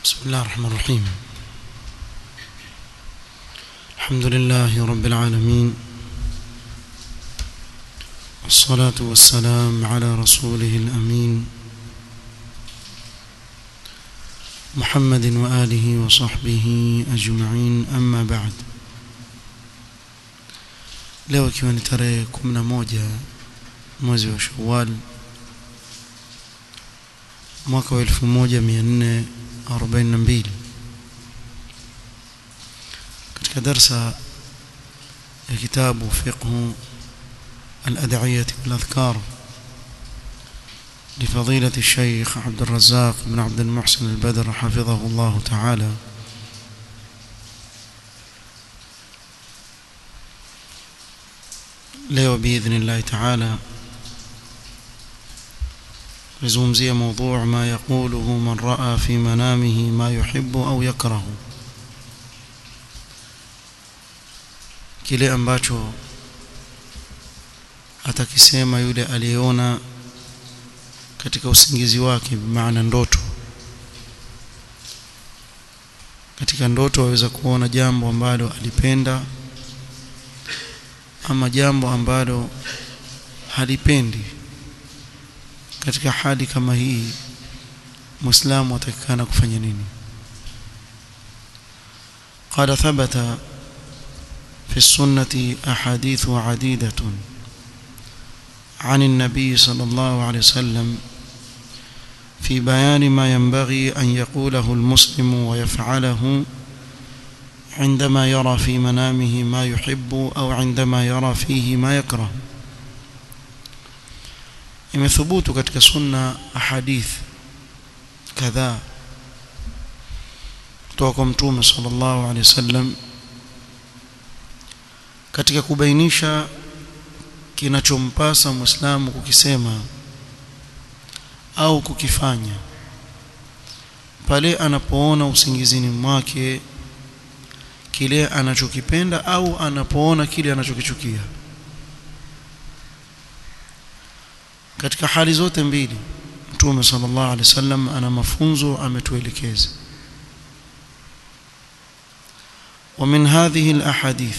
بسم الله الرحمن الرحيم الحمد لله رب العالمين والصلاة والسلام على رسوله الأمين محمد وآله وصحبه أجمعين أما بعد leo ikiwa ni tarehe 11 mwezi wa Shawwal mwaka wa 1442 katika darsa ya kitabu fiqh الأدعية والأذكار لفضيلة الشيخ عبد الرزاق بن عبد المحسن البدر حفظه الله تعالى leo باذن الله تعالى نزومزي موضوع ما يقوله من راى في منامه ما يحب au يكره kile ambacho atakisema yule aliyeona katika usingizi wake maana ndoto katika ndoto waweza kuona jambo ambalo alipenda ama jambo ambalo halipendi katika hali kama hii muislamu atakikana kufanya nini قال ثبت في السنة أحاديث عديدة عن النبي صلى الله عليه وسلم في بيان ما ينبغي أن يقوله المسلم ويفعله عندما يرى في منامه ما يحب أو عندما يرى فيه ما يكره imethubutu katika sunna ahadith kadhaa kutoka kwa mtume sallallahu alaihi wasallam katika kubainisha kinachompasa muislamu kukisema au kukifanya pale anapoona usingizini mwake kile anachokipenda au anapoona kile anachokichukia katika hali zote mbili Mtume sallallahu alaihi wasallam ana mafunzo ametuelekeza ومن هذه الأحاديث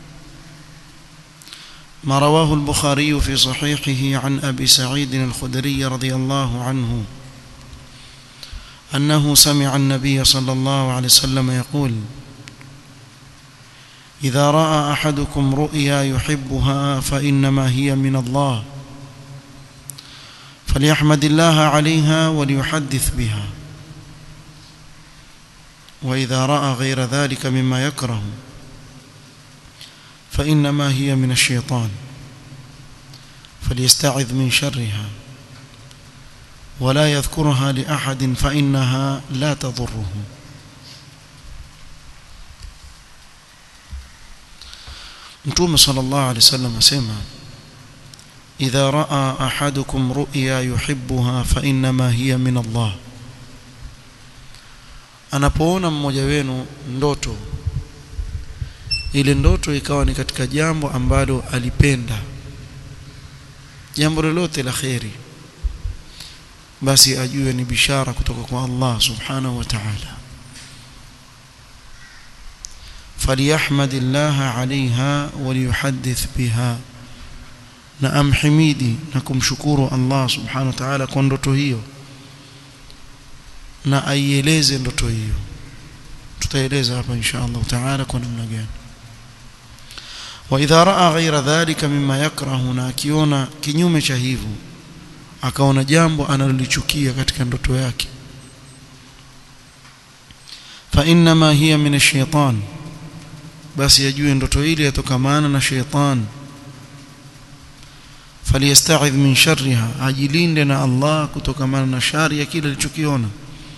ما رواه البخاري في صحيحه عن أبي سعيد الخدري رضي الله عنه أنه سمع النبي صلى الله عليه وسلم يقول إذا رأى أحدكم رؤيا يحبها فإنما هي من الله فليحمد الله عليها وليحدث بها وإذا رأى غير ذلك مما يكره فإنما هي من الشيطان فليستعذ من شرها ولا يذكرها لأحد فإنها لا تضره Mtume sallallahu alaihi wasallam asema idha raa ahadukum ru'ya yuhibbuha fa inma hiya min Allah anapoona mmoja wenu ndoto ile ndoto ikawa ni katika jambo ambalo alipenda jambo lolote la kheri basi ajue ni bishara kutoka kwa Allah subhanahu wa ta'ala فليحمد الله عليها وليحدث بها na amhimidi na kumshukuru Allah subhanahu wa ta'ala kwa ndoto hiyo na aieleze ndoto hiyo tutaeleza hapa insha Allah ta'ala kwa namna gani wa idha raa ghaira dhalika mimma yakrahu na akiona kinyume cha hivyo akaona jambo analolichukia katika ndoto yake fa inma hiya min ash-shaytan basi ajue ndoto ile yatokamana na sheitan faliyasta'idh min sharriha ajilinde na Allah kutokamana na shari ya kile alichokiona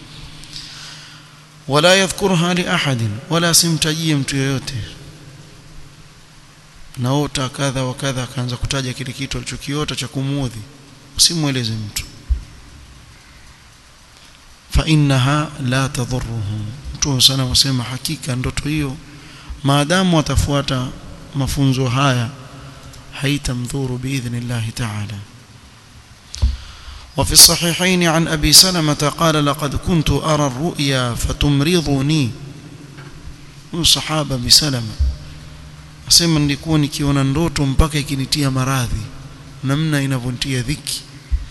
wala yadhkurha li ahadin wala simtajie mtu yoyote naota kadha wa kadha akaanza kutaja kile kitu alichokiota cha kumuudhi usimweleze mtu fa innaha la tadhurruhu mtu sana wasema hakika ndoto hiyo maadamu atafuata mafunzo haya haitamdhuru biidhnillah ta'ala وفي الصحيحين عن أبي سلمة قال لقد كنت أرى الرؤيا فتمرضني صحابة بسلمة asema nilikuwa nikiona ndoto mpaka ikinitia maradhi namna inavyonitia dhiki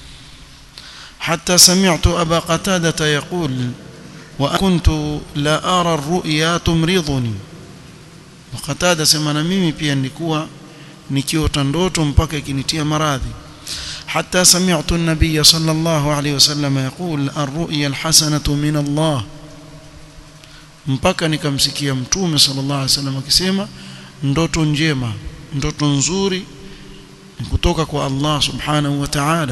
حتى سمعت أبا قتادة يقول وكنت لا أرى الرؤيا تمرضني وقتادة سمعنا mimi pia nilikuwa nikiota ndoto mpaka ikinitia maradhi حتى سمعت النبي صلى الله عليه وسلم يقول الرؤيا الحسنة من الله mpaka nikamsikia mtume sallallahu alaihi wasallam akisema ndoto njema ndoto nzuri kutoka kwa Allah subhanahu wa ta'ala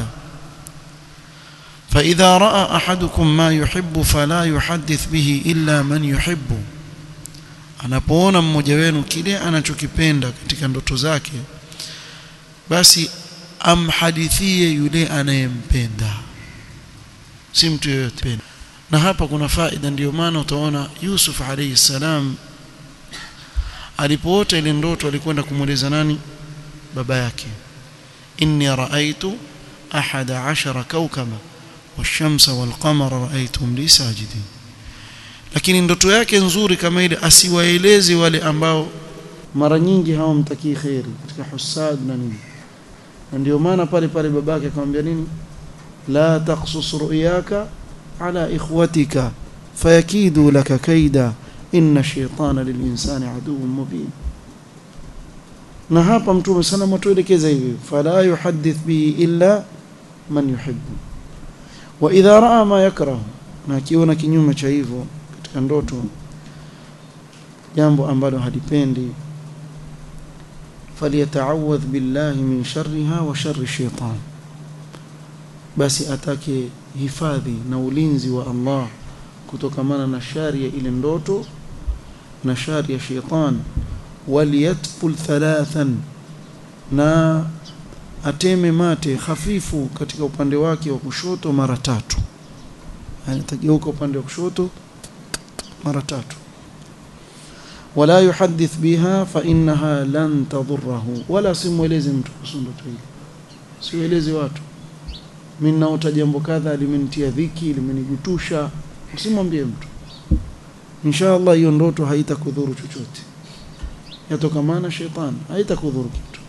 فإذا رأى أحدكم ما يحب فلا يحدث به إلا من يحب anapoona mmoja wenu kile anachokipenda katika ndoto zake basi amhadithie yule anayempenda si mtu yoyote na hapa kuna faida ndiyo maana utaona Yusuf alayhi salam alipoota ile ndoto alikwenda kumweleza nani baba yake inni raaitu ahada ashara kawkaba والشمس والقمر رأيتهم لي ساجدين lakini ndoto yake nzuri kama ile asiwaeleze wale ambao mara nyingi hawamtakii khairi katika husad na nini na ndio maana pale pale babake akamwambia nini la taqsus ru'yaka ala ikhwatika fayakidu laka kaida inna shaytana lilinsani aduwwun mubin na hapa mtume sana mtuelekeza hivi fala yuhaddith bihi illa man yuhibbu wa idha raa ma yakrahu na akiona kinyume cha hivyo katika ndoto jambo ambalo halipendi faliyataawadh billahi min sharriha wa sharri shaitan basi atake hifadhi na ulinzi wa Allah kutokamana na shari ya ile ndoto na shari ya shaitan waliyatful thalathan na ateme mate hafifu katika upande wake wa kushoto mara tatu yani tageuka upande wa kushoto mara tatu wala yuhaddith biha fa innaha lan tadhurruhu wala simweleze mtu kuhusu ndoto hili siweleze watu mimi naota jambo kadha limenitia dhiki limenigutusha usimwambie mtu inshallah hiyo ndoto haitakudhuru chochote yatokamana shetani haitakudhuru kitu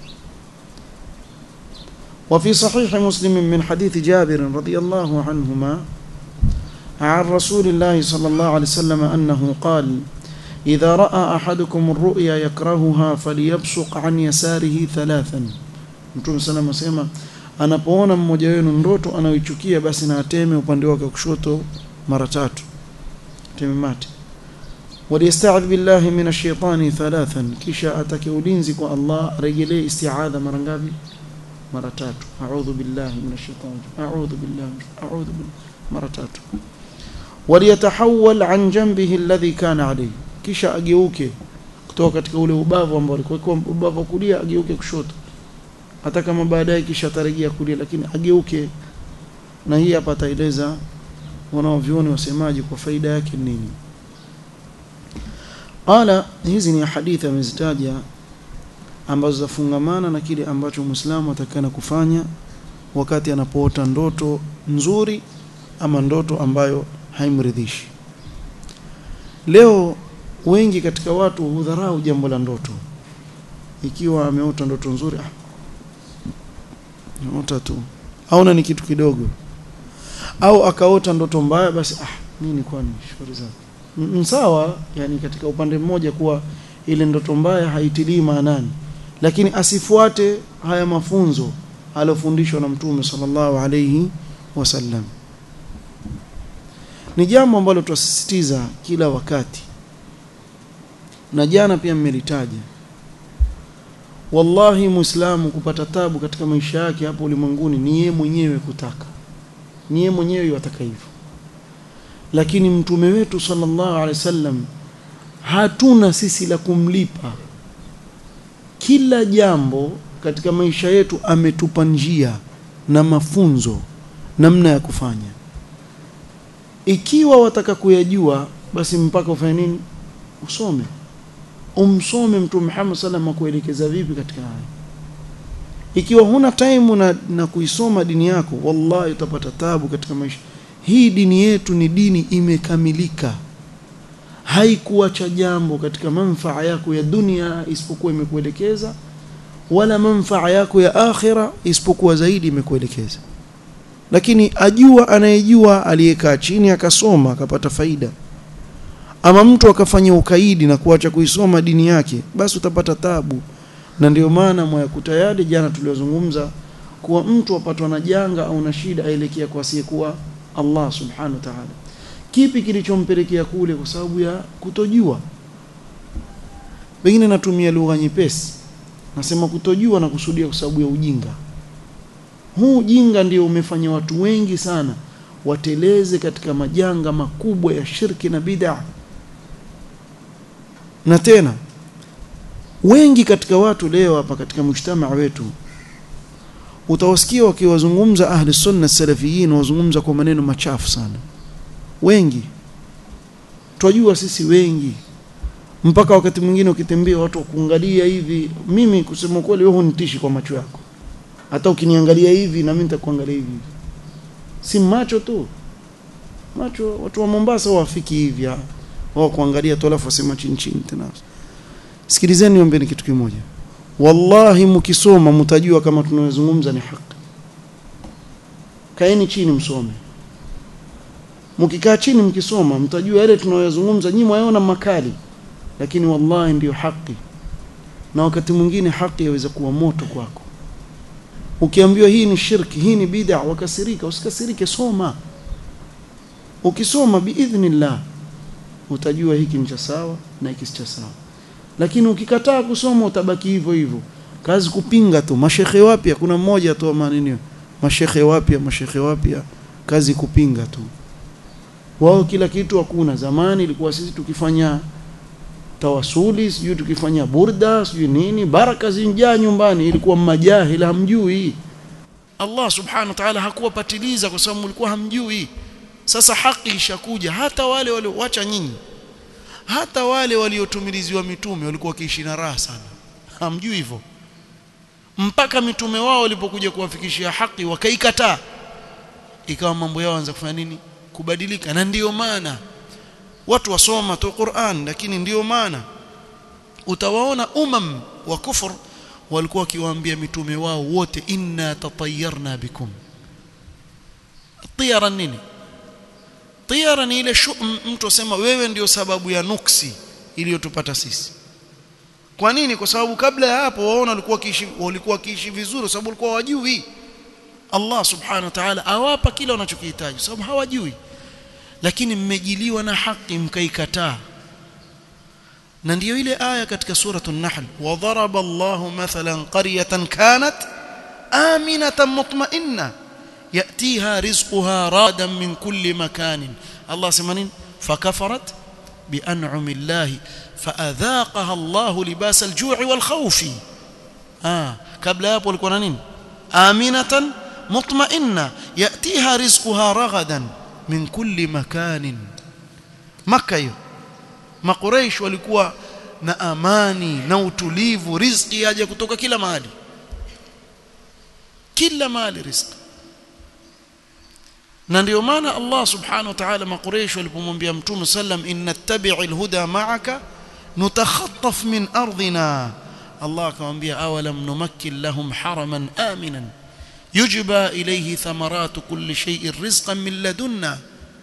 وفي صحيح مسلم من حديث جابر رضي الله عنهما عن رسول الله صلى الله عليه وسلم أنه قال إذا رأى أحدكم الرؤيا يكرهها فليبصق عن يساره ثلاثا Mtume sana asema anapoona mmoja wenu ndoto anayoichukia basi na ateme upande wake wa kushoto mara tatu teme mate waliyasta'idh billahi minash shaitani thalathan kisha atake ulinzi kwa Allah rejelee isti'adha mara ngapi mara tatu a'udhu billahi minash shaitani a'udhu billahi a'udhu billahi mara tatu waliyatahawwal an janbihi alladhi kana alayhi kisha ageuke kutoka katika ule ubavu ambao alikuwa kwa ubavu kulia ageuke kushoto hata kama baadaye kisha atarejea kulia lakini ageuke na hii hapa ataeleza wanaovioni wasemaji kwa faida yake nini qala hizi ni hadithi amezitaja ambazo zafungamana na kile ambacho Muislamu atakana kufanya wakati anapoota ndoto nzuri ama ndoto ambayo haimridhishi leo wengi katika watu hudharau jambo la ndoto ikiwa ameota ndoto nzuri ah naota tu aona ni kitu kidogo au akaota ndoto mbaya basi ah mimi ni kwani shauri zake sawa yani katika upande mmoja kuwa ile ndoto mbaya haitilii maanani lakini asifuate haya mafunzo alofundishwa na mtume sallallahu alayhi wasallam ni jambo ambalo tuasisitiza kila wakati na jana pia mmelitaja wallahi muislamu kupata tabu katika maisha yake hapo ulimwenguni ni yeye mwenyewe kutaka ni yeye mwenyewe yataka hivyo lakini mtume wetu sallallahu alaihi wasallam hatuna sisi la kumlipa kila jambo katika maisha yetu ametupa njia na mafunzo namna ya kufanya ikiwa wataka kuyajua basi mpaka ufanye nini usome umsome mtume Muhammad sallam akuelekeza vipi katika haya ikiwa huna time na, na kuisoma dini yako wallahi utapata tabu katika maisha hii dini yetu ni dini imekamilika haikuacha jambo katika manfaa yako ya dunia isipokuwa imekuelekeza wala manfaa yako ya akhira isipokuwa zaidi imekuelekeza lakini ajua anayejua aliyekaa chini akasoma akapata faida ama mtu akafanya ukaidi na kuacha kuisoma dini yake basi utapata tabu na ndio maana mwayakuta yale jana tuliozungumza kuwa mtu apatwa na janga au na shida aelekea kwa asiyekuwa Allah subhanahu wa ta'ala kipi kilichompelekea kule kwa sababu ya kutojua pengine natumia lugha nyepesi nasema kutojua na kusudia kwa sababu ya ujinga huu ujinga ndio umefanya watu wengi sana wateleze katika majanga makubwa ya shirki na bid'a na tena wengi katika watu leo hapa katika mujtamaa wetu utawasikia wakiwazungumza ahli sunna salafiyin wazungumza kwa maneno machafu sana wengi twajua sisi wengi mpaka wakati mwingine ukitembea watu wakuangalia hivi mimi kusema kweli wewe hunitishi kwa macho yako hata ukiniangalia hivi na mimi nitakuangalia hivi si macho tu macho watu wa Mombasa wafiki hivi wao kuangalia tu alafu wasema chini chini tena sikilizeni niombe kitu kimoja wallahi mkisoma mtajua kama tunayozungumza ni haki kaeni chini msome mkikaa chini mkisoma mtajua yale tunayozungumza nyinyi mwaona makali lakini wallahi ndiyo haki na wakati mwingine haki yaweza kuwa moto kwako ukiambiwa hii ni shirki hii ni bid'a wakasirika usikasirike soma ukisoma biidhnillah utajua hiki ni cha sawa na hiki si cha sawa lakini ukikataa kusoma utabaki hivyo hivyo kazi kupinga tu mashekhe wapya kuna mmoja tu maneno mashekhe wapya mashekhe wapya kazi kupinga tu wao kila kitu hakuna zamani ilikuwa sisi tukifanya tawasuli sijui tukifanya burda sijui nini baraka zinjaa nyumbani ilikuwa majahil hamjui Allah subhanahu wa ta'ala hakuwapatiliza kwa sababu mlikuwa hamjui sasa haki ishakuja hata wale walioacha nyinyi hata wale waliotumiliziwa mitume walikuwa wakiishi na raha sana hamjui hivyo mpaka mitume wao walipokuja kuwafikishia haki wakaikataa ikawa mambo yao anza kufanya nini kubadilika na ndiyo maana watu wasoma tu Qur'an lakini ndiyo maana utawaona umam wa kufur walikuwa wakiwaambia mitume wao wote inna tatayarna bikum tiyara nini tiyara ni ile mtu asema wewe ndio sababu ya nuksi iliyotupata sisi kwa nini kwa sababu kabla ya hapo waona walikuwa kiishi walikuwa kiishi vizuri sababu walikuwa wajui Allah subhanahu wa ta'ala awapa kila wanachokihitaji sababu hawajui lakini mmejiliwa na haki mkaikataa na ndiyo ile aya katika suratul nahl wa daraba Allahu mathalan qaryatan kanat aminatan mutma'inna yatiha rizquha radan min kulli makanin Allah sema nini fakafarat bian'ami Allah faadhaqaha Allah libas al-ju'i wal khawfi ah kabla hapo walikuwa na nini aminatan mutma'inna yatiha rizquha ragadan min kulli makanin maka hiyo makuraish walikuwa na amani na utulivu riziki yaje kutoka kila mahali kila mahali riziki na ndio maana Allah subhanahu wa ta'ala makuraish walipomwambia mtume sallam inna tabi'i alhuda ma'aka nutakhattaf min ardina Allah akamwambia awalam numakkin lahum haraman aminan يجبى إليه ثمرات كل شيء رزقا من لدنا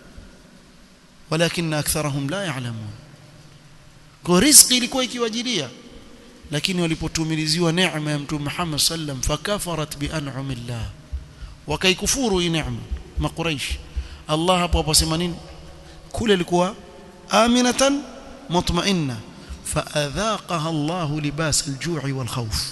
ولكن أكثرهم لا يعلمون kwa riziki ilikuwa ikiwajilia lakini walipotumiliziwa neema ya mtume Muhammad sallam fakafarat bi an'amillah wakaikufuru hii neema makuraish Allah hapo hapo sema nini kule ilikuwa aminatan mutma'inna faadhaqaha Allah libas al-ju'i wal khawf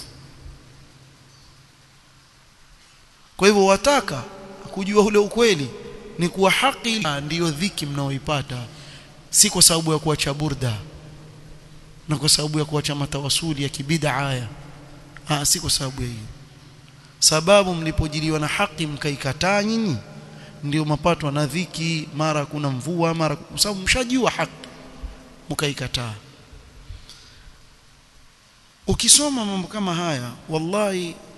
kwa hivyo wataka kujua ule ukweli ni kuwa haki ndiyo dhiki mnaoipata si kwa sababu ya kuacha burda na kwa sababu ya kuacha matawasuli ya kibida haya ah si kwa sababu ya hiyo sababu mlipojiliwa na haki mkaikataa nyinyi ndio mapatwa na dhiki mara kuna mvua mara kwa sababu mshajua haki mkaikataa ukisoma mambo kama haya wallahi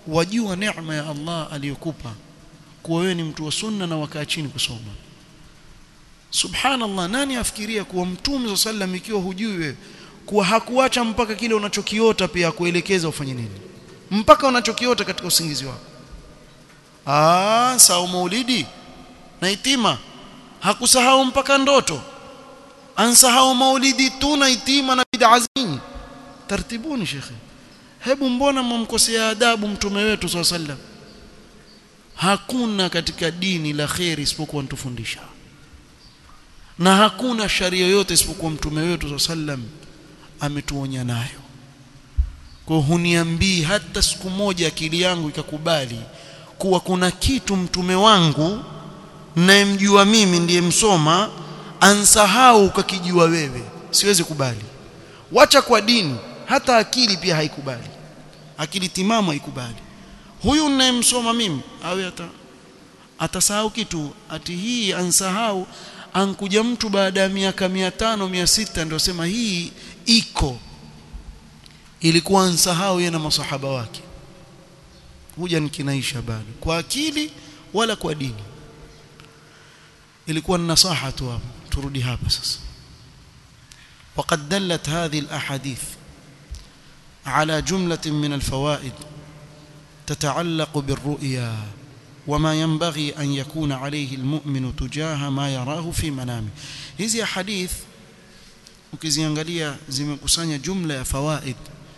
wajua neema ya Allah aliyokupa kuwa wewe ni mtu wa sunna na wakaa chini kusoma subhanallah nani afikiria kuwa mtume sallam ikiwa hujui wewe kuwa hakuacha mpaka kile unachokiota pia kuelekeza ufanye nini mpaka unachokiota katika usingizi wako ah sawa maulidi na itima hakusahau mpaka ndoto ansahau maulidi tu na itima na bid'a zingi tartibuni shekhe hebu mbona mmkosea adabu mtume wetu swalla sallam hakuna katika dini la khairi isipokuwa ntufundisha na hakuna sharia yoyote isipokuwa mtume wetu swalla sallam ametuonya nayo kwa huniambii hata siku moja akili yangu ikakubali kuwa kuna kitu mtume wangu nayemjua mimi ndiye msoma ansahau ukakijua wewe siwezi kubali wacha kwa dini hata akili pia haikubali akili timamu haikubali huyu ninayemsoma mimi awe ata atasahau kitu ati hii ansahau ankuja mtu baada ya miaka mia tano mia sita ndio sema hii iko ilikuwa ansahau yeye na masahaba wake huja nikinaisha bado kwa akili wala kwa dini ilikuwa ni nasaha tu hapo turudi hapa sasa وقد دلت هذه الأحاديث على جملة من الفوائد تتعلق بالرؤيا وما ينبغي أن يكون عليه المؤمن تجاه ما يراه في منامه hizi hadith ukiziangalia zimekusanya jumla ya fawaid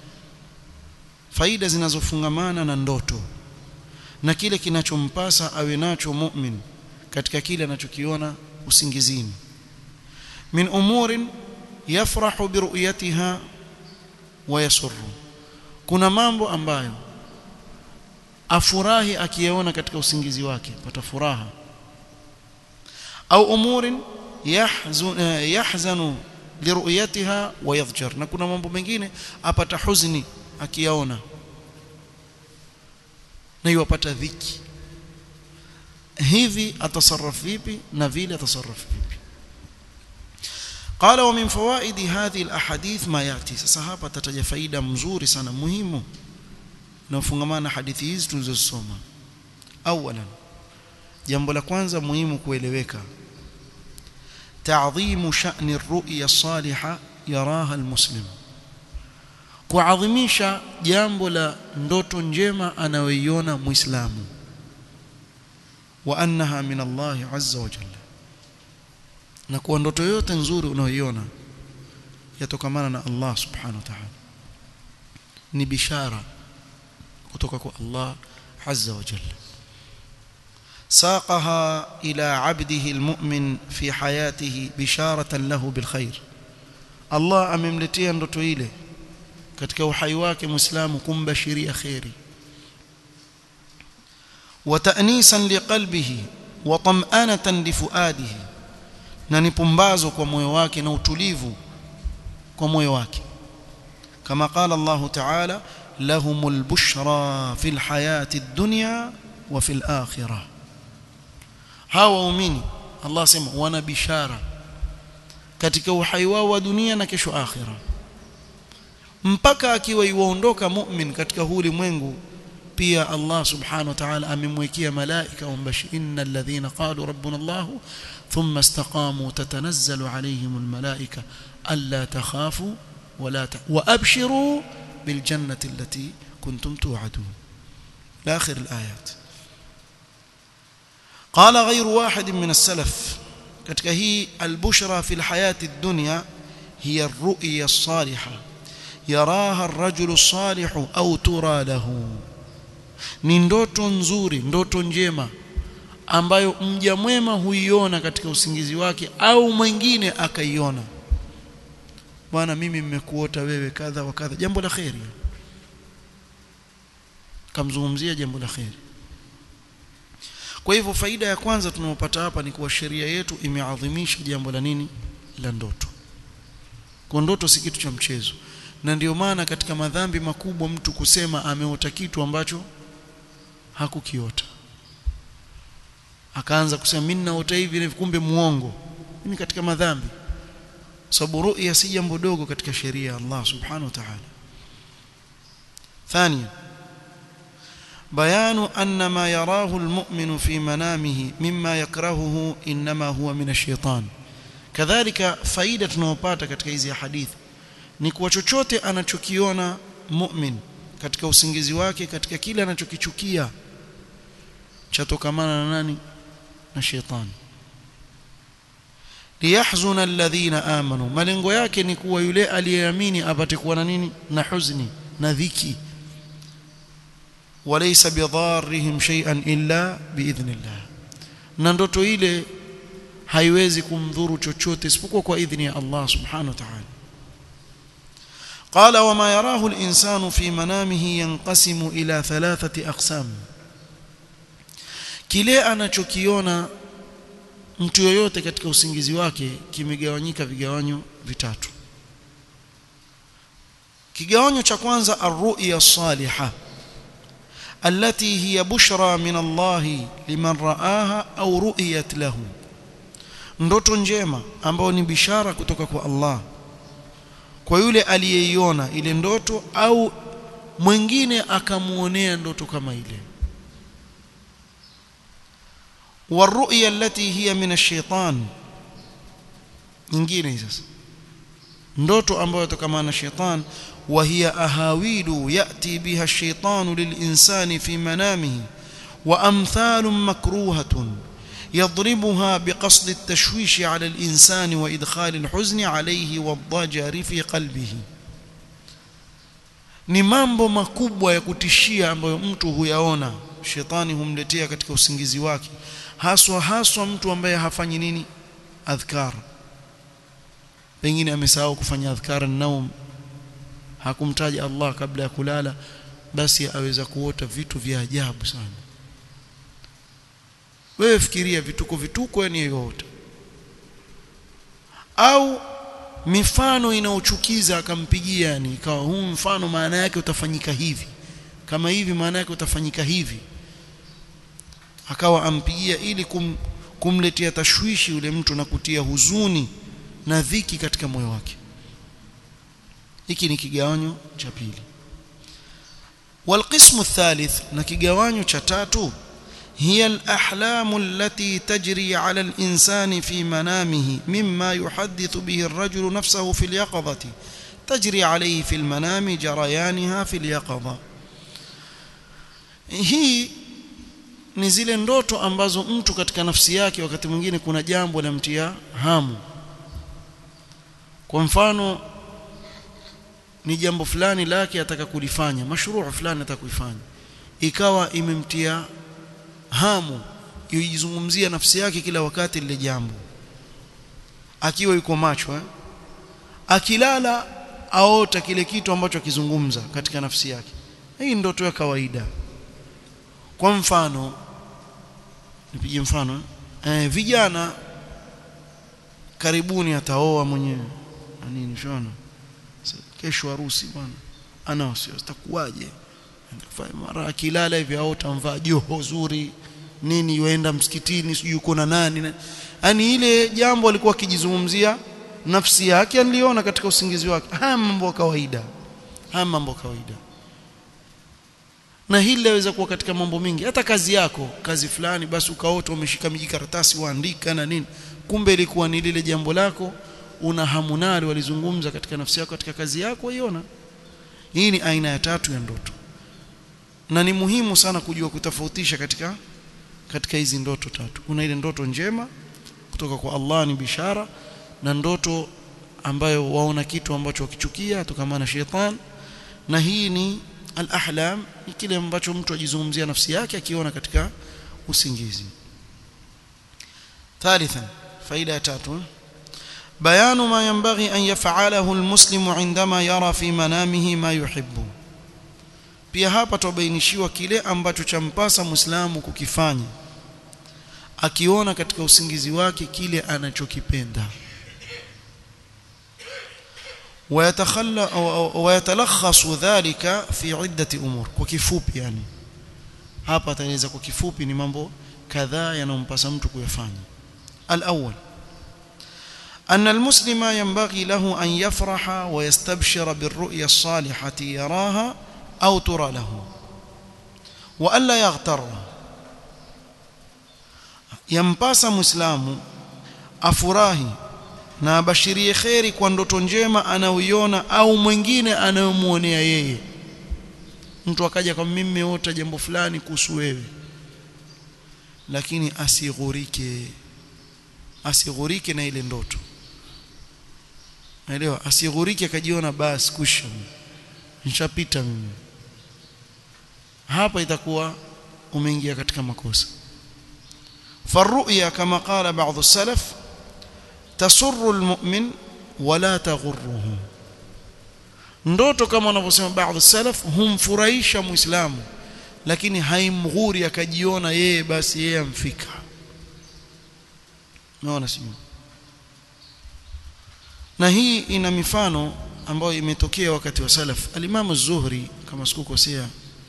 faida zinazofungamana na ndoto na kile kinachompasa awe nacho mu'min katika kile anachokiona usingizini min umurin yafrahu biruyatiha wa yasurru kuna mambo ambayo afurahi akiyaona katika usingizi wake pata furaha au umurin yahzun yahzanu liruyatiha wa yadhjar na kuna mambo mengine apata huzuni akiyaona na yupata dhiki hivi atasarraf vipi na vile atasarraf vipi قال ومن فوائد هذه الاحاديث ما ياتي sasa hapa tataja faida mzuri sana muhimu na na hadithi hizi tulizosoma awalan jambo la kwanza muhimu kueleweka تعظيم شأن الرؤيا الصالحة يراها المسلم kuadhimisha jambo la ndoto njema anayoiona muislamu wa annaha min Allah azza wa jalla na kuwa ndoto yote nzuri unayoiona yatokamana na Allah subhanahu wa ta'ala ni bishara kutoka kwa Allah azza wa jalla ساقها إلى عبده المؤمن في حياته بشارة له بالخير الله amemletea ndoto ile katika uhai wake muislamu kumbashiria khairi وتأنيسا لقلبه وطمأنة لفؤاده na ni pumbazo kwa moyo wake na utulivu kwa moyo wake kama qala Allah ta'ala lahumul bushra fil hayati ad-dunya wa fil akhirah hawa waumini Allah sema wana bishara katika uhai wao wa dunia na kesho akhira mpaka akiwa iwaondoka mu'min katika huu ulimwengu pia Allah subhanahu wa ta'ala amemwekea malaika wambashi innal ladhina qalu rabbuna Allah thumma istaqamu tatanazzalu alayhim almalaika alla takhafu wala wa abshiru bil jannati allati kuntum tu'adun ila akhir alayat قال غير واحد من السلف katika hii albushra fi alhayati ad-dunya hiya ar-ru'ya as-salihah yaraha ar-rajulu as-salihu aw tura lahu ni ndoto nzuri ndoto njema ambayo mja mwema huiona katika usingizi wake au mwingine akaiona bwana mimi mmekuota wewe kadha wa kadha jambo la khairi kamzungumzia jambo la khairi kwa hivyo faida ya kwanza tunayopata hapa ni kuwa sheria yetu imeadhimisha jambo la nini la ndoto kwa ndoto si kitu cha mchezo na ndio maana katika madhambi makubwa mtu kusema ameota kitu ambacho hakukiota akaanza kusema mimi naota hivi kumbe muongo ni katika madhambi sababu ru'ya si jambo dogo katika sheria ya Allah subhanahu wa ta'ala ثانيا بيان أن ما يراه المؤمن في منامه مما يكرهه إنما هو من الشيطان كذلك فائدة tunayopata katika hizi hadithi ni kuwa chochote anachokiona mu'min katika usingizi wake katika kile anachokichukia chatokamana na nani na shetani liyahzuna alladhina amanu malengo yake ni kuwa yule aliyeamini apate kuwa na nini na huzuni na dhiki walaysa bidharrihim shay'an illa biidhnillah na ndoto ile haiwezi kumdhuru chochote isipokuwa kwa idhni ya Allah subhanahu wa ta'ala قال وما يراه الإنسان في منامه ينقسم إلى ثلاثة أقسام kile anachokiona mtu yoyote katika usingizi wake kimegawanyika vigawanyo vitatu kigawanyo cha kwanza arru'ya salihah التي هي بشرى من الله لمن رآها أو رؤيت له ndoto njema ambayo ni bishara kutoka kwa Allah kwa yule aliyeiona ile ndoto au mwingine akamuonea ndoto kama ile والرؤيا التي هي من الشيطان nyingine sasa ndoto ambayo tokamana na shaitan وهي أهاويل يأتي بها الشيطان للإنسان في منامه وأمثال مكروهة يضربها بقصد التشويش على الإنسان وإدخال الحزن عليه والضجر في قلبه ni mambo makubwa ya kutishia ambayo mtu huyaona shetani humletea katika usingizi wake haswa haswa mtu ambaye hafanyi nini adhkar pengine amesahau kufanya adhkar naum hakumtaja Allah kabla ya kulala basi aweza kuota vitu vya ajabu sana wewe fikiria vituko vituko yani yote au mifano inaochukiza akampigia yani ikawa huu mfano maana yake utafanyika hivi kama hivi maana yake utafanyika hivi akawa ampigia ili kum, kumletea tashwishi yule mtu na kutia huzuni na dhiki katika moyo wake hiki ni kigawanyo cha pili والقسم الثالث na kigawanyo cha tatu هي الأحلام التي تجري على الإنسان في منامه مما يحدث به الرجل نفسه في اليقظة تجري عليه في المنام جريانها في اليقظة hii ni zile ndoto ambazo mtu katika nafsi yake wakati mwingine kuna jambo lamtia hamu kwa mfano ni jambo fulani lake ataka kulifanya mashruu fulani ataka kuifanya ikawa imemtia hamu yujizungumzia nafsi yake kila wakati lile jambo akiwa yuko macho eh? akilala aota kile kitu ambacho akizungumza katika nafsi yake hii ndoto ya kawaida kwa mfano nipige mfano eh, vijana karibuni ataoa mwenyewe nini shona kesho harusi bwana ana wasiwasi takuwaje mara akilala hivi au tamvaa joho zuri nini yoenda msikitini sijui yuko na nani yani ile jambo alikuwa akijizungumzia nafsi yake aliona katika usingizi wake haya mambo ya kawaida haya mambo kawaida na hili laweza kuwa katika mambo mengi hata kazi yako kazi fulani basi ukaota umeshika mijikaratasi waandika na nini kumbe ilikuwa ni lile jambo lako una hamu nalo walizungumza katika nafsi yako katika kazi yako waiona hii ni aina ya tatu ya ndoto na ni muhimu sana kujua kutofautisha katika katika hizi ndoto tatu kuna ile ndoto njema kutoka kwa Allah ni bishara na ndoto ambayo waona kitu ambacho wakichukia kutokana na shetani na hii ni al-ahlam ni kile ambacho mtu ajizungumzia nafsi yake akiona katika usingizi ثالثا فائده tatu بيان ما ينبغي أن يفعله المسلم عندما يرى في منامه ما يحب pia hapa tubainishiwa kile ambacho champasa muislamu kukifanya akiona katika usingizi wake kile anachokipenda ويتخلى ويتلخص ذلك في عدة أمور kwa kifupi yani hapa ataeleza kwa kifupi ni mambo kadhaa yanompasa mtu kuyafanya الأول أن المسلم ينبغي له أن يفرح ويستبشر بالرؤيا الصالحة يراها أو ترى له wa alla yaghtar yampasa muislamu afurahi na abashirie kheri kwa ndoto njema anayoiona au mwingine anayomuonea yeye mtu akaja kama mimi nimeota jambo fulani kuhusu wewe lakini asighurike asighurike na ile ndoto naelewa asighurike akajiona basi kusha nishapita mimi hapa itakuwa umeingia katika makosa faruya kama qala baadhi السلف تسر المؤمن ولا تغره ndoto kama wanavyosema baadhi salaf humfurahisha muislamu lakini haimghuri akajiona yeye basi yeye amfika naona sio na hii ina mifano ambayo imetokea wakati wa salaf alimamu zuhri kama sikukosea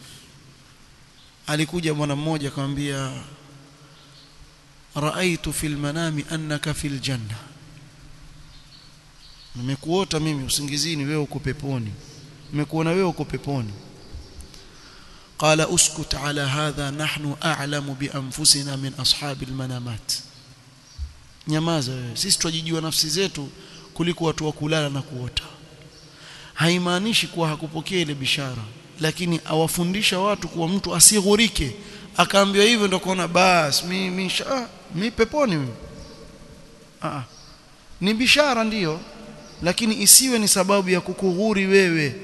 alikuja bwana mmoja akamwambia raaitu fil manami annaka fil janna nimekuota mimi usingizini wewe uko peponi nimekuona wewe uko peponi qala uskut ala hadha nahnu a'lamu bi anfusina min ashabi almanamat nyamaza wewe sisi twajijua nafsi zetu kuliko watu wa kulala na kuota haimaanishi kuwa hakupokea ile bishara lakini awafundisha watu kuwa mtu asighurike akaambiwa hivyo ndio kuona bas mimi ah, mi peponi mimi ah, ni bishara ndiyo lakini isiwe ni sababu ya kukughuri wewe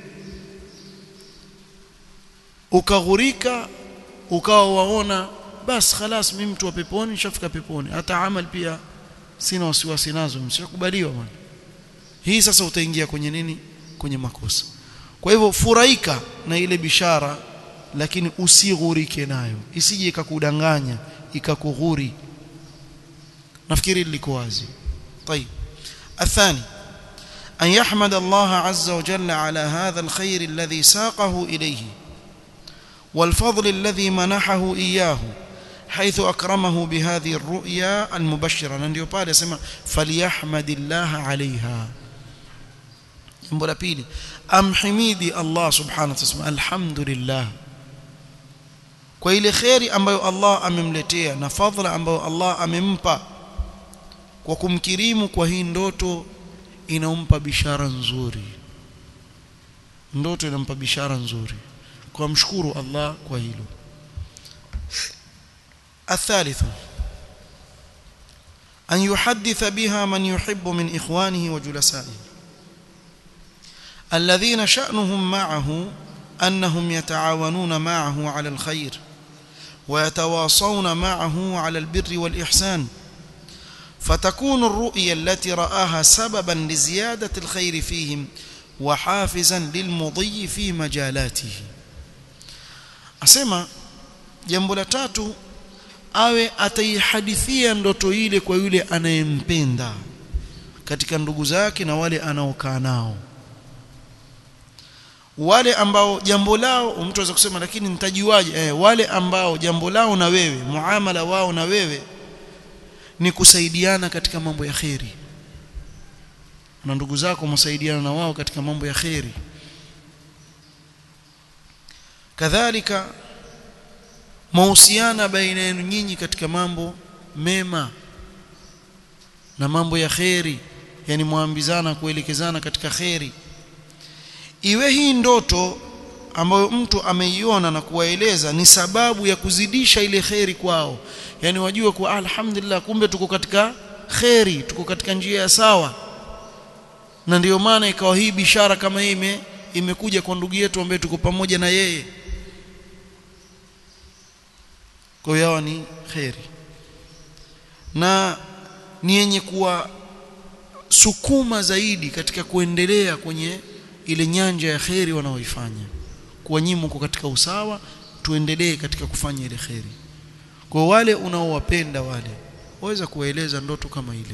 ukaghurika ukawa waona bas khalas mimi mtu wa peponi nishafika peponi hata amal pia sina wasiwasi nazo msikubaliwa bwana hii sasa utaingia kwenye nini kwenye makosa kwa hivyo furahika na ile bishara lakini usighurike nayo isije ikakudanganya ikakughuri nafikiri liko wazi طيب الثاني أن يحمد الله عز وجل على هذا الخير الذي ساقه إليه والفضل الذي منحه إياه حيث أكرمه بهذه الرؤيا المبشرة ndio pale sema فليحمد الله عليها jambo la pili amhimidi Allah subhanahu wa ta'ala alhamdulillah kwa ile khairi ambayo Allah amemletea na fadhila ambayo Allah amempa kwa kumkirimu kwa hii ndoto inampa bishara nzuri ndoto inampa bishara nzuri kwa mshukuru Allah kwa hilo الثالث أن يحدث بها من يحب من إخوانه وجلسائه الذين شأنهم معه أنهم يتعاونون معه على الخير ويتواصون معه على البر والإحسان فتكون الرؤيا التي رآها سببا لزيادة الخير فيهم وحافزا للمضي في مجالاته أسمى jambo la tatu awe ataihadithia ndoto ile kwa yule anayempenda katika ndugu zake na wale anaokaa nao wale ambao jambo lao mtu anaweza kusema lakini nitajuaje eh, wale ambao jambo lao na wewe muamala wao na wewe ni kusaidiana katika mambo ya kheri na ndugu zako msaidiana na wao katika mambo ya kheri kadhalika mahusiana baina yenu nyinyi katika mambo mema na mambo ya kheri yani muambizana kuelekezana katika kheri iwe hii ndoto ambayo mtu ameiona na kuwaeleza ni sababu ya kuzidisha ile kheri kwao yani wajue kuwa alhamdulillah kumbe tuko katika kheri tuko katika njia ya sawa na ndiyo maana ikawa hii bishara kama hii ime, imekuja kwa ndugu yetu ambaye tuko pamoja na yeye kwa hiyo ni kheri na ni yenye kuwa sukuma zaidi katika kuendelea kwenye ile nyanja ya kheri wanaoifanya kwa nyinyi mko katika usawa tuendelee katika kufanya ile kheri kwa wale unaowapenda wale waweza kuwaeleza ndoto kama ile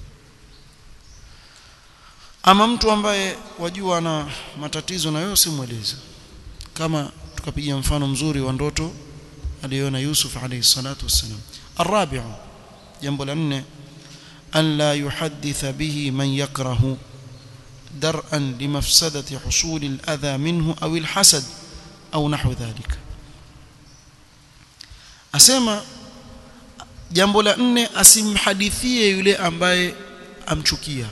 ama mtu ambaye wajua ana matatizo na wewe simweleze kama tukapiga mfano mzuri wa ndoto aliyoona Yusuf alayhi salatu wassalam الرابع jambo la nne an la yuhaddith bihi man yakrahu درءا لمفسدة حصول الأذى منه أو الحسد أو نحو ذلك asema jambo la nne asimhadithie yule ambaye amchukia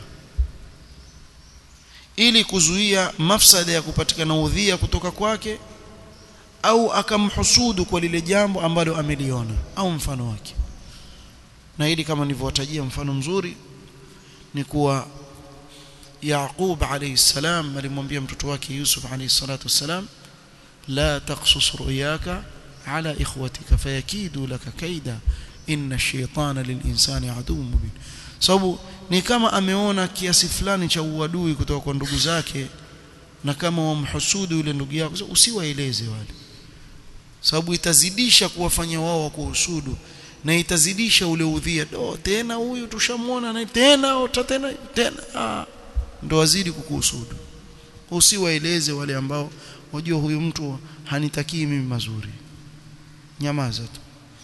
ili kuzuia mafsada ya kupatikana udhia kutoka kwake au akamhusudu kwa lile jambo ambalo ameliona au mfano wake na hili kama nilivyowatajia mfano mzuri ni kuwa Yaqub alayhi salam alimwambia mtoto wake Yusuf alayhi salatu wassalam la taqsus ru'yaka ala ikhwatika fayakidu laka kaida inna ash-shaytana lil-insani aduwwun mubin sababu ni kama ameona kiasi fulani cha uadui kutoka kwa ndugu zake na kama wamhusudu yule ndugu yako usiwaeleze wale sababu itazidisha kuwafanya wao wakuhusudu na itazidisha ule udhia do tena huyu tushamuona na tena ota tena tena ah, ndo wazidi kukuhusudu usiwaeleze wale ambao wajua huyu mtu hanitakii mimi mazuri nyamaza tu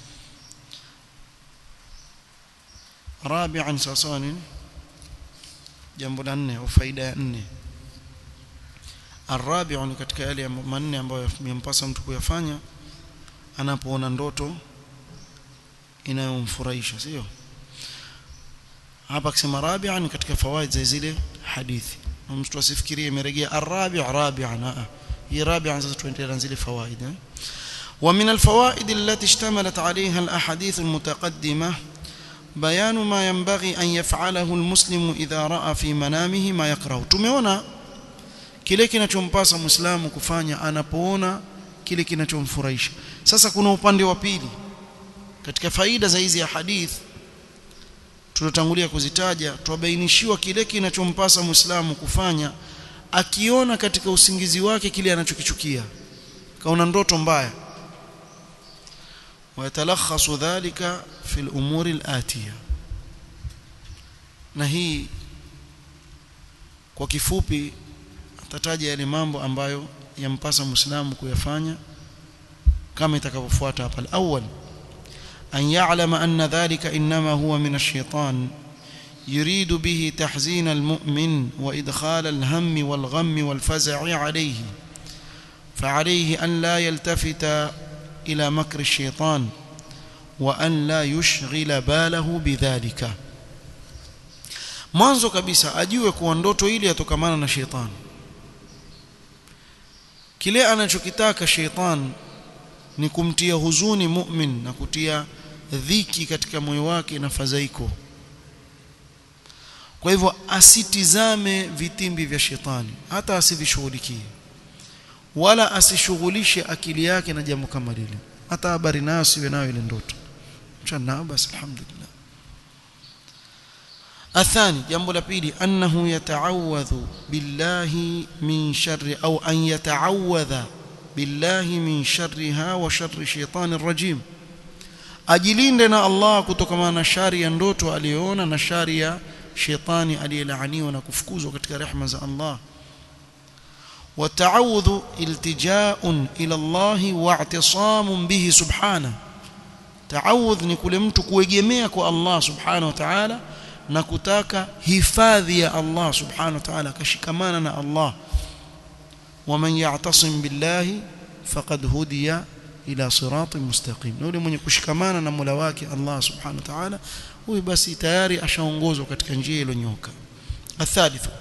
rabi'an sasani jambo la nne au faida ya nne arabi'u ni katika yale manne ambayo yampasa mtu kuyafanya anapoona ndoto inayomfurahisha sio hapa akisema rabi'an katika fawaid za zile hadithi mtu asifikirie imerejea arabi' rabi'an hii rabi'an sasa tuendelea zile fawaid eh ومن الفوائد التي اشتملت عليها الأحاديث المتقدمة بيان ما ينبغي أن يفعله المسلم إذا رأى في منامه ما يكره tumeona kile kinachompasa muislamu kufanya anapoona kile kinachomfurahisha sasa kuna upande wa pili katika faida za hizi hadith tulotangulia kuzitaja twabainishiwa kile kinachompasa muislamu kufanya akiona katika usingizi wake kile anachokichukia kaona ndoto mbaya ويتلخص ذلك في الأمور الآتية na hii kwa kifupi atataja yale mambo ambayo yampasa muislamu kuyafanya kama itakavyofuata hapa al-awwal an ya'lama anna dhalika inma huwa min ash-shaytan يريد به تحزين المؤمن وإدخال الهم والغم والفزع عليه فعليه أن لا يلتفت إلى مكر الشيطان وأن لا يشغل باله بذلك mwanzo kabisa ajue kuwa ndoto ile yatokamana na shetani kile anachokitaka shetani ni kumtia huzuni mu'min na kutia dhiki katika moyo wake na fadhaiko kwa hivyo asitizame vitimbi vya shetani hata asivishughulikie wala asishughulishe akili yake na jambo kama lile hata habari nayo siwe nayo ile ndoto mchana basi alhamdulillah athani jambo la pili annahu yata'awadhu billahi min sharri au an yata'awadha billahi min sharriha wa sharri shaitani rajim ajilinde na Allah kutokana na shari ya ndoto aliyoona na shari ya shetani aliyelaaniwa na kufukuzwa katika rehema za Allah والتعوذ التجاء إلى الله واعتصام به سبحانه تعوذ ni kule mtu kuegemea kwa Allah subhanahu wa ta'ala na kutaka hifadhi ya Allah subhanahu wa ta'ala kashikamana na Allah ومن يعتصم بالله فقد هدي ila siratin mustaqim na yule mwenye kushikamana na Mola wake Allah subhanahu wa ta'ala huyu basi tayari ashaongozwa katika njia iliyonyoka athalithu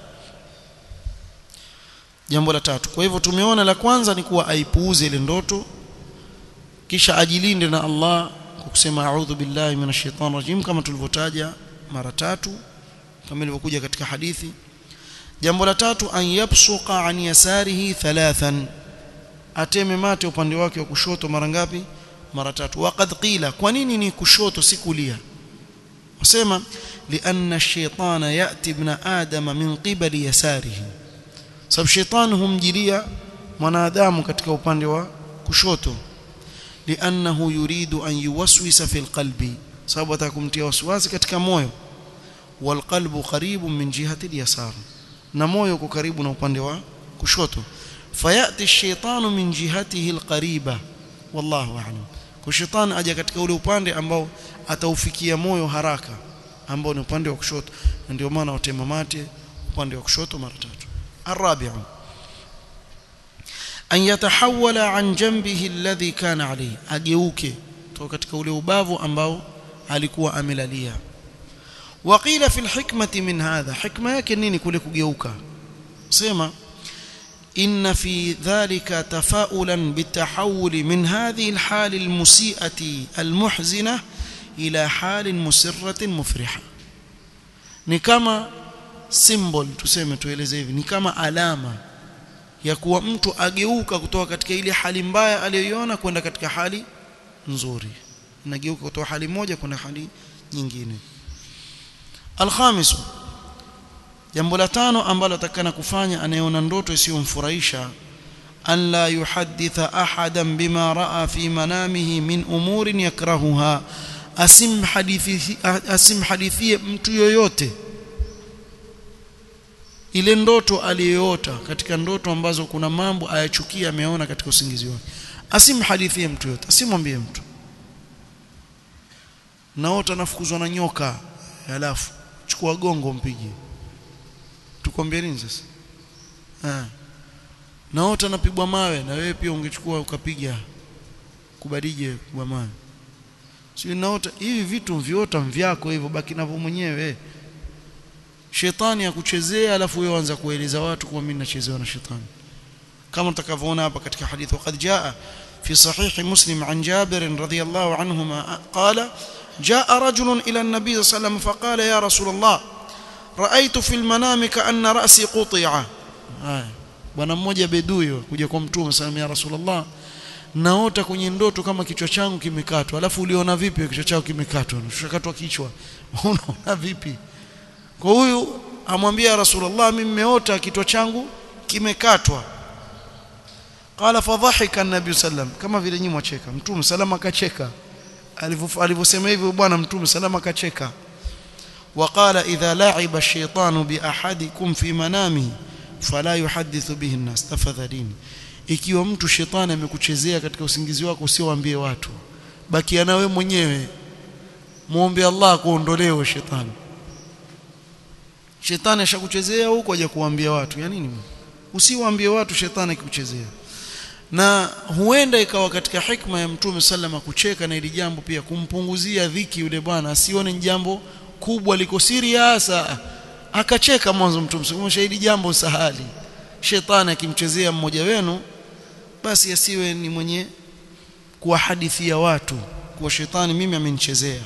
jambo la tatu kwa hivyo tumeona la kwanza ni kuwa aipuuze ile ndoto kisha ajilinde na Allah kwa kusema a'udhu billahi minash shaitani rajim kama tulivyotaja mara tatu kama ilivyokuja katika hadithi jambo la tatu an yabsuqa an yasarihi thalathan ateme mate upande wake wa kushoto mara ngapi mara tatu waqad qila kwa nini ni kushoto si kulia wasema lianna ash-shaytana yati ibn adama min qibali yasarihi sababu shetani humjilia mwanadamu katika upande wa kushoto liannahu yuridu an yuwaswisa fil qalbi sababu atakumtia waswasi katika moyo walqalbu qaribun min jihati al-yasar na moyo uko karibu na upande wa kushoto fayati ash-shaytanu min jihatihi al-qariba wallahu a'lam kwa shetani aja katika ule upande ambao ataufikia moyo haraka ambao ni upande wa kushoto ndio maana watema mate upande wa kushoto mara tatu الرابع أن يتحول عن جنبه الذي كان عليه أجيوك kutoka katika ule ubavu ambao alikuwa amelalia waqila fil hikmati min hadha hikma yake nini kule kugeuka sema إن في ذلك تفاؤلا بالتحول من هذه الحال المسيئة المحزنة إلى حال مسرة مفرحة ni kama symbol tuseme tueleze hivi ni kama alama ya kuwa mtu ageuka kutoka katika ile hali mbaya aliyoiona kwenda katika hali nzuri nageuka kutoka hali moja kwenda hali nyingine alkhamisu jambo la tano ambalo atakana kufanya anayeona ndoto isiyomfurahisha an la yuhadditha ahadan bima raa fi manamihi min umurin yakrahuha asimhadithi asimhadithie mtu yoyote ile ndoto aliyoota katika ndoto ambazo kuna mambo ayachukia ameona katika usingizi wake asimhadithie mtu yote asimwambie mtu naota nafukuzwa na nyoka halafu chukua gongo mpige tukwambia nini sasa ah naota napigwa mawe na wewe pia ungechukua ukapiga kubadije kwa mawe sio naota hivi vitu viota vyako hivyo baki navyo mwenyewe shetani akuchezea alafu wewe anza kueleza watu kwa mimi nachezewa na shetani kama tutakavyoona hapa katika hadithi وقد جاء في صحيح مسلم عن جابر رضي الله عنهما قال جاء رجل إلى النبي صلى الله عليه وسلم فقال يا رسول الله رأيت في المنام كأن رأسي قطع bwana mmoja bedui kuja kwa mtume sallallahu ya rasulullah naota kwenye ndoto kama kichwa changu kimekatwa alafu uliona vipi kichwa chako kimekatwa ushakatwa kichwa unaona vipi kwa huyu amwambia rasulullah mimi nimeota kichwa changu kimekatwa qala fadhahika an-nabi sallam kama vile nyinyi mwacheka mtume salama akacheka alivyosema hivyo bwana mtume salama akacheka وقال إذا لعب الشيطان بأحدكم في منامه فلا يحدث به الناس تفadhalini ikiwa mtu shetani amekuchezea katika usingizi wako usiwaambie watu bakia nawe mwenyewe muombe Allah kuondolewe shetani shetani ashakuchezea huko aje kuambia watu ya nini usiwaambie watu shetani akikuchezea na huenda ikawa katika hikma ya mtume sallama kucheka na ili jambo pia kumpunguzia dhiki yule bwana asione jambo kubwa liko serious akacheka mwanzo mtume sema shahidi jambo sahali shetani akimchezea mmoja wenu basi asiwe ni mwenye kuwahadithia watu kuwa shetani mimi amenichezea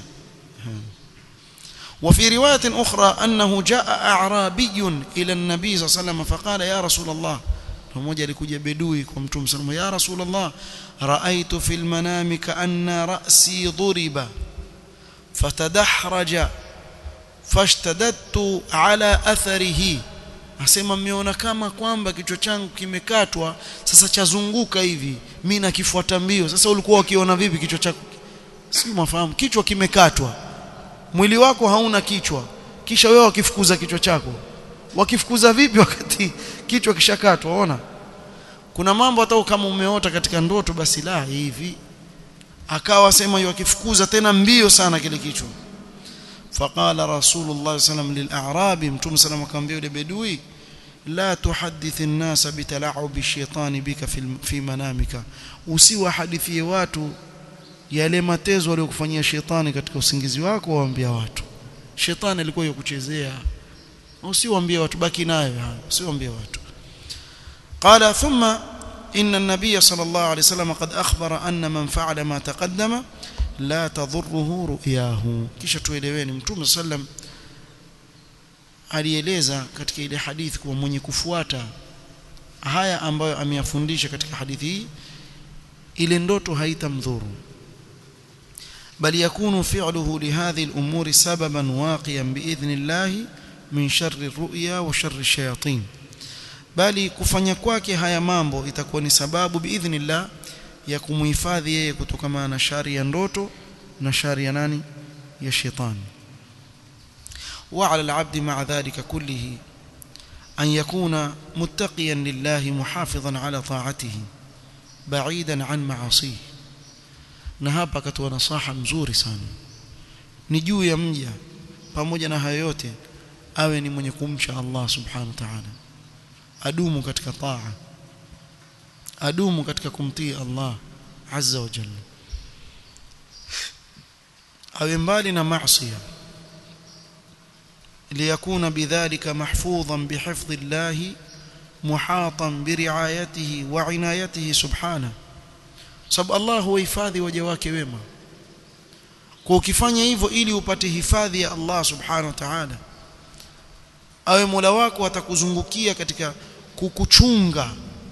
وفي رواية أخرى أنه جاء أعرابي إلى النبي صلى الله عليه وسلم فقال يا رسول الله mmoja alikuja bedui kwa mtume sallallahu ya rasulullah raaitu fil manami kaanna ra'si duriba fatadahraja fashtadadtu ala atharihi asema mmeona kama kwamba kichwa changu kimekatwa sasa chazunguka hivi mimi nakifuata mbio sasa ulikuwa ukiona vipi kichwa chako si mafahamu kichwa kimekatwa mwili wako hauna kichwa kisha wewe wakifukuza kichwa chako wakifukuza vipi wakati kichwa kishakatwa ona kuna mambo hata kama umeota katika ndoto basi la hivi akawa sema wakifukuza tena mbio sana kile kichwa faqala rasulullah sallam lil'arabi mtume sallam akamwambia yule bedui la tuhaddith an-nasa bitala'ubi ash-shaytani bika fi manamika usiwahadithie watu yale matezo aliyokufanyia shetani katika usingizi wako waambia watu shetani alikuwa yakuchezea usiwaambie watu baki nayo usiwaambie watu قال ثم إن النبي صلى الله عليه وسلم قد أخبر أن من فعل ما تقدم لا تضره رؤياه kisha tueleweni mtume sallam alieleza katika ile hadithi kwa mwenye kufuata haya ambayo ameyafundisha katika hadithi hii ile ndoto haitamdhuru bali yakunu fi'luhu lihadhihi al-umuri sababan waqiyan biidhnillah min sharri ru'ya wa sharri shayatin bali kufanya kwake haya mambo itakuwa ni sababu biidhnillah ya kumuhifadhi yeye kutokana na shari ya ndoto na shari ya nani ya shetani وعلى العبد مع ذلك كله أن يكون متقيا لله محافظا على طاعته بعيدا عن معاصيه na hapa akatoa nasaha mzuri sana ni juu ya mja pamoja na hayo yote awe ni mwenye kumcha Allah subhanahu wa ta'ala adumu katika taa adumu katika kumtii Allah azza wa jalla awe mbali na maasi liyakuna bidhalika mahfudhan bihifdhi llahi muhatan biriayatihi wa inayatihi subhanahu sababu Allah huhifadhi waja wake wema kwa ukifanya hivyo ili upate hifadhi ya Allah subhanahu wa ta'ala awe Mola wako atakuzungukia katika kukuchunga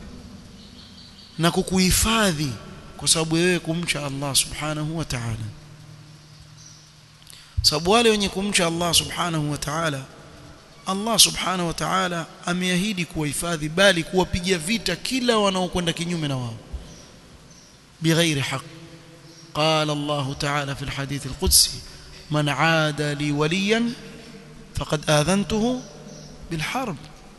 na kukuhifadhi kwa sababu wewe kumcha Allah subhanahu wa ta'ala sababu wale wenye kumcha Allah subhanahu wa ta'ala Allah subhanahu wa ta'ala ameahidi kuwahifadhi bali kuwapigia vita kila wanaokwenda kinyume na wao بغير حق قال الله تعالى في الحديث القدسي من عاد لي وليا فقد آذنته بالحرب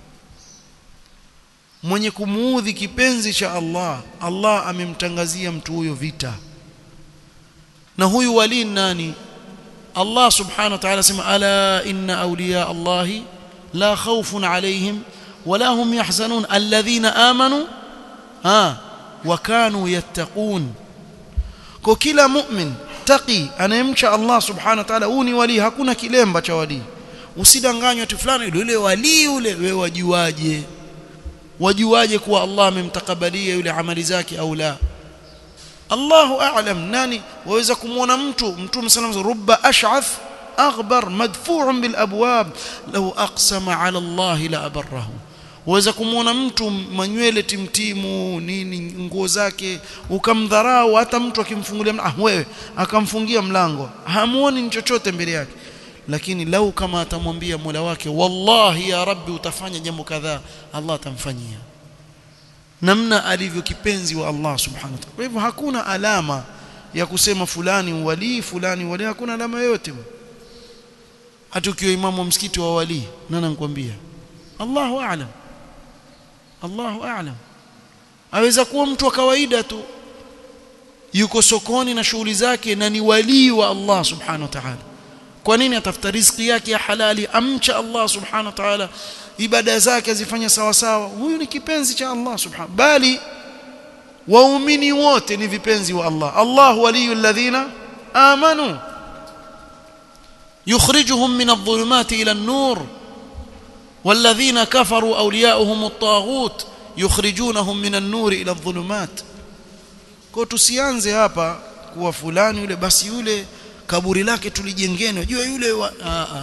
mwenye kumuudhi kipenzi cha Allah Allah amemtangazia mtu huyo vita na huyu wali nani Allah subhanahu wa ta'ala sema ala inna awliya Allah la khawfun alayhim wala hum yahzanun alladhina amanu ha wakanu yattaqun kwa kila mu'min taqi anayemcha Allah subhanahu wa ta'ala huu ni wali hakuna kilemba cha wali usidanganywe tu fulani yule wali yule wewe wajuaje wajuaje kuwa Allah amemtakabalia yule amali zake au la Allahu a'lam nani waweza kumwona mtu mtume sallallahu rubba ash'ath aghbar madfu'un bil abwab law aqsama 'ala Allah la abarrahu waweza kumwona mtu manywele timtimu nini nguo zake ukamdharau hata mtu akimfungulia ah wewe akamfungia mlango hamuoni chochote mbele yake lakini lau kama atamwambia Mola wake wallahi ya rabbi utafanya jambo kadhaa Allah atamfanyia namna alivyo kipenzi wa Allah subhanahu wa ta'ala kwa hivyo hakuna alama ya kusema fulani wali fulani wali hakuna alama yoyote hata ukiwa imamu wa msikiti wa wali nani anakuambia Allahu a'lam Allahu a'lam aweza kuwa mtu wa kawaida tu yuko sokoni na shughuli zake na ni walii wa Allah subhanahu wa ta'ala kwa nini atafuta riziki yake ya halali amcha Allah subhanahu wa ta'ala ibada zake azifanya sawa sawa huyu ni kipenzi cha Allah subhanahu bali waumini wote ni vipenzi wa Allah Allah waliyul ladhina amanu yukhrijuhum min adh-dhulumati ila an-nur والذين كفروا أولياؤهم الطاغوت يخرجونهم من النور إلى الظلمات kwa tusianze hapa kuwa fulani yule basi yule kaburi lake tulijengeni unajua yule wa...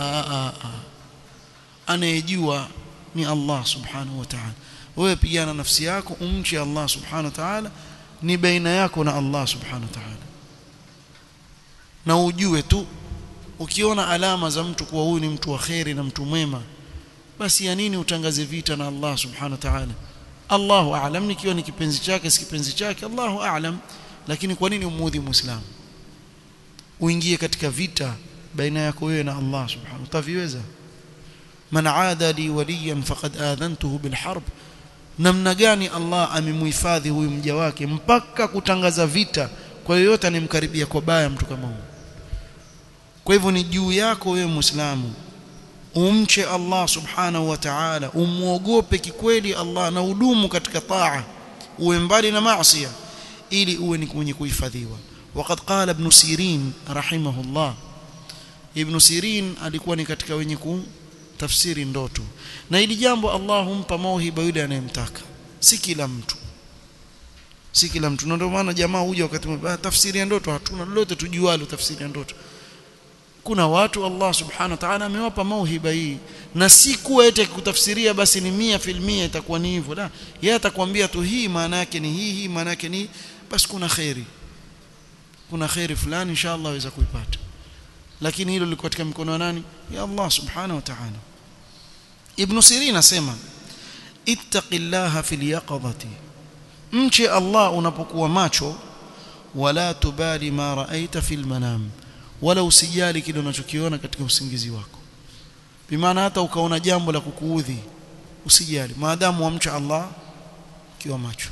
anayejua ni Allah subhanahu wa ta'ala wewe pigana nafsi yako umche Allah subhanahu wa ta'ala ni baina yako na Allah subhanahu wa ta'ala na ujue tu ukiona alama za mtu kuwa huyu ni mtu wa kheri na mtu mwema basi ya nini utangaze vita na Allah subhanahu wa ta'ala Allahu a'lam nikiwa ni kipenzi chake si kipenzi chake Allahu a'lam lakini kwa nini umuudhi muislamu uingie katika vita baina yako wewe na Allah subhanahu utaviweza man aada li waliyan faqad adhantuhu bil harb namna gani Allah amemhifadhi huyu mja wake mpaka kutangaza vita kwa yoyote anemkaribia kwa baya mtu kama huyo kwa hivyo ni juu yako wewe muislamu umche Allah subhanahu wa ta'ala umuogope kikweli Allah na udumu katika taa uwe mbali na maasi ili uwe ni mwenye kuhifadhiwa وقد قال ابن سيرين رحمه الله ابن سيرين alikuwa ni katika wenye kutafsiri ndoto na hili jambo Allah humpa mauhiba yule anayemtaka si kila mtu si kila mtu ndio maana jamaa huja wakati mwingine tafsiri ya ndoto hatuna lolote tujualo tafsiri ya ndoto kuna watu Allah subhanahu wa ta'ala amewapa mauhiba hii na si kuwa eti kutafsiria basi ni mia filmia itakuwa ni hivyo la yeye atakwambia tu hii maana yake ni hii hii maana yake ni basi kuna khairi kuna khairi fulani inshallah waweza kuipata lakini hilo liko katika mikono ya nani ya Allah subhanahu wa ta'ala Ibn Sirin asema ittaqillaha fil yaqadati mche Allah unapokuwa macho wala tubali ma raaita fil manam wala usijali kile unachokiona katika usingizi wako bimaana hata ukaona jambo la kukuudhi usijali maadamu wamcha Allah kiwa macho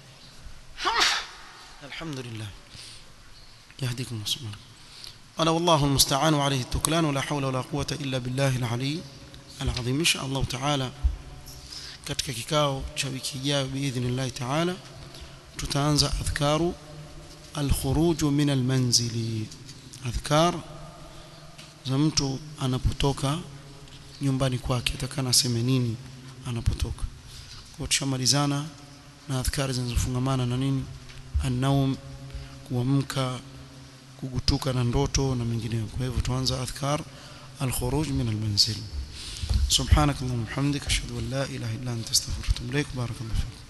alhamdulillah يهديكم الله سبحانه قال والله المستعان وعليه التكلان ولا حول ولا قوة إلا بالله العلي العظيم إن شاء الله تعالى katika kikao cha wiki ijayo biidhnillah taala tutaanza adhkaru alkhuruj min almanzili adhkar za mtu anapotoka nyumbani kwake atakana aseme nini anapotoka kwa tushamalizana na adhkari zinazofungamana na nini an-naum kuamka kugutuka na ndoto na mengineyo kwa hivyo tuanza adhkar al-khuruj min al-manzil subhanak allahumma hamdika ashhadu an la ilaha illa anta astaghfiruka wa atubu ilaik barakallahu